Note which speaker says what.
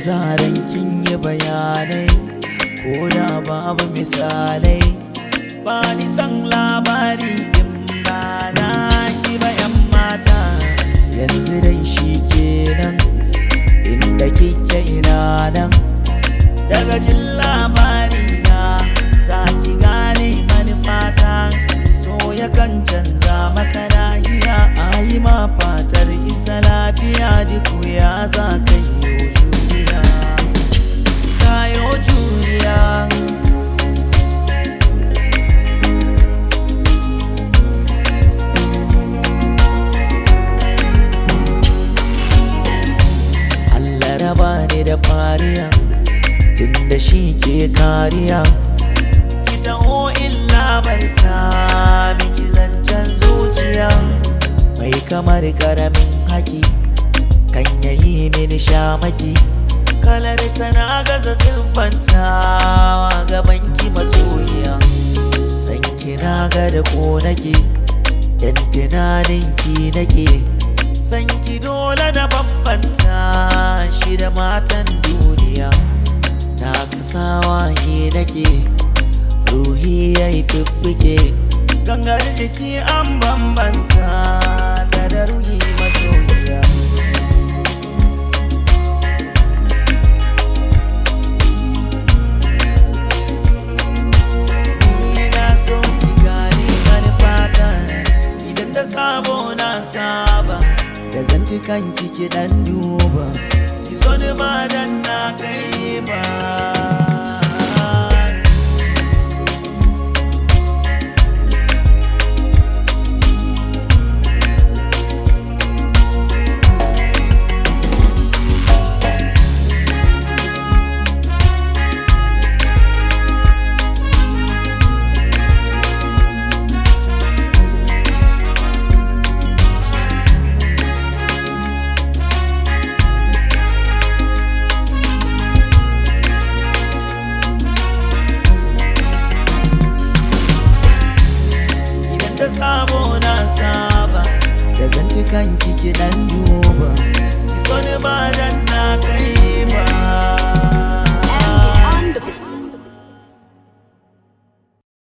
Speaker 1: zaran kin yi bayanai ko da babu misalai ba ni san labari in ba na ki bayan mata yanzu dai shi kenan inda kike ina nan daga jin labari na za ki gane manufata so yakan canza maka nahiya a yi ma fatar isa lafiya duk ya za ka yi juriya kayo juriya Allah raba ni da fariya tunda shi ke kariya ki taho illa barta miki zancen zuciya mai kamar karamin haki kan yayi mini shamaki kalar sana gaza siffantawa gaban ki masoyiya san kina ga da ko nake dan tunanin ki nake san ki dole da bambanta shi da matan duniya na kasawa yi nake ruhi ya yi fiffike gangar jiki an bambanta ta da ruhi masoyiya Ni na so ki gane manufata idan da sabo na saba da zantukan kiki dan duba ki so ni ba dan na kai ba idan da sabo na saba da zantukan kiki dan duba ki so ni ba dan na kai ba